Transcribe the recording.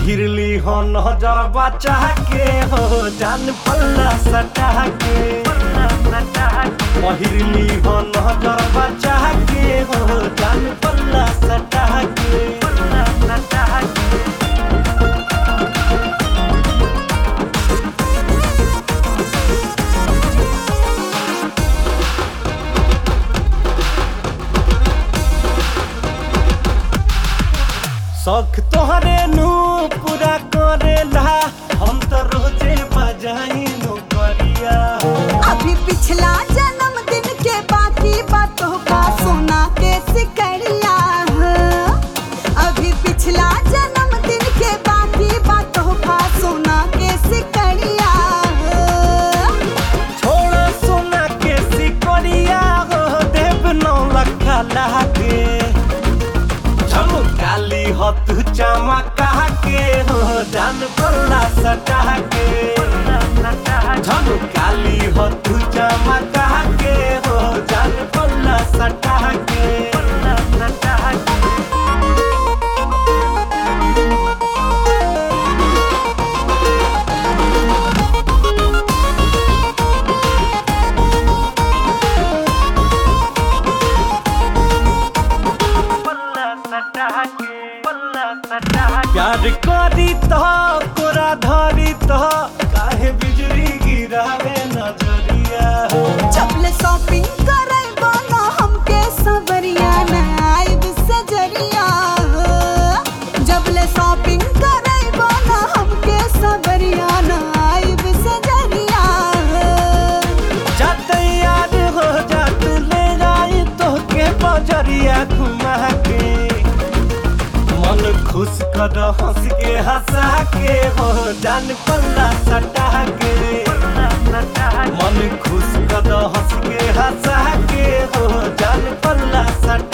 पहिरली हो नजर बचा के हो जान पल्ला सटा के पहिरली हो नजर बचा के हो जान पल्ला सटा के शौक तोहरे नु पूरा करेला हम तो रोजे बजाई नु करिया अभी पिछला जन्मदिन के बाकी बातों का सोना के सिकरिया अभी पिछला जन्मदिन के बाकी बातों का सोना के सिकरिया छोड़ सोना के सिकरिया हो देव नौ लखा लागे झमकाली हो तू चमका के हो जान पल्ला सटा के झमकाली हो तू चमका के हो जान पल्ला सटा के प्यार करी तो कोरा धरी तो काहे बिजली गिरावे नजरिया चपले शॉपिंग करे बोलो हमके सबरिया नाइब सजरिया जबले शॉपिंग करे बोलो हमके सबरिया नाइब सजरिया जाते याद हो जा तू ले जाई तो के बजरिया घुमा के मन खुश कर हंस के हंसा के हो जान पल्ला सटा के मन खुश कर हंस के हंसा के हो जान पल्ला सटा